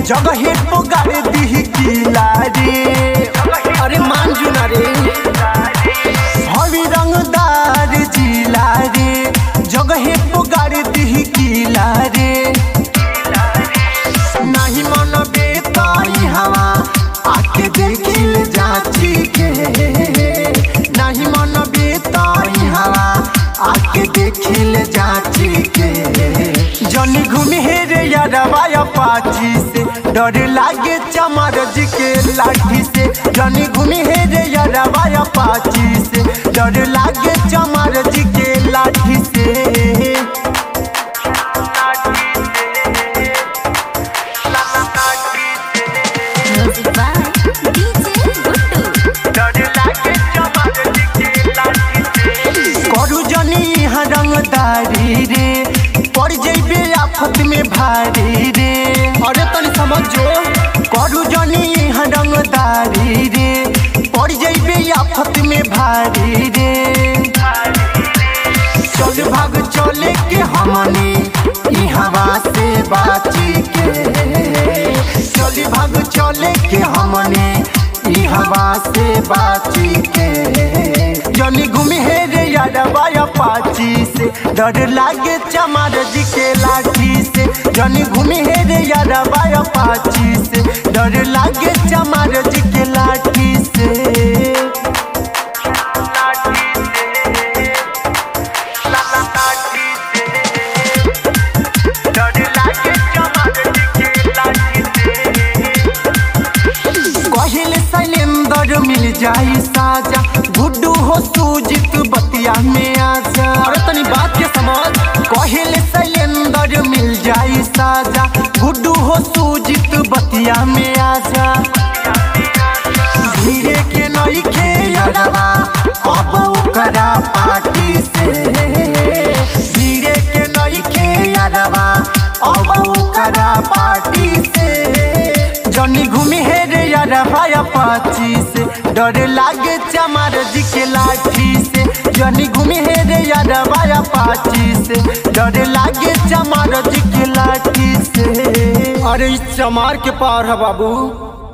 जगहे पुगार दी किला रे अरे मान जू ना रे हवी रंगदार जिला रे जगहे पुगार दी किला रे नहीं मन बेताई हवा आके देखिल जाची के नहीं मन बेताई हवा आके देखिल जाची के जनी घूमी हे रे यारवा पाची से डर लागे चमार जी के लाठी से जनी घूमी हे रे यारवा पाची से डर लागे चमार जी के लाठी से Music by DJ Guttu. करू जनी यहाँ रंगदारी रे पड़ जैबे आफत में भारी रे अरे तनी समझ जो करू जनी यहाँ रंगदारी रे पड़ जैबे आफत में भारी रे चल भाग चले के हमनी ई हवा से बाची के चल भाग चले के हमनी ई हवा से बाची के जनी घूमी हे रे यारवा पाची से डर लागे चमार जी के लाठी से जनी घूमी हे रे यारवा पाची से डर लागे चमार जी के लाठी से कहिले शैलेंद्र मिल जाई साजा गुड्डू हो सूजित बतिया में आजा अरे तनी बात के समझ कहिले शैलेंद्र मिल जाई साजा गुड्डू हो सूजित बतिया में आजा धीरे के नई खे अरवा अब ओकरा पार्टी से धीरे के नई खे अरवा अब ओकरा पार्टी से जनी घूमी हे रे अरवा पाची से डर लागे चमार जी के लाठी से जनी घूमी हे रे अरवा पाची से डर लागे चमार जी के लाठी से अरे इस चमार के पार है बाबू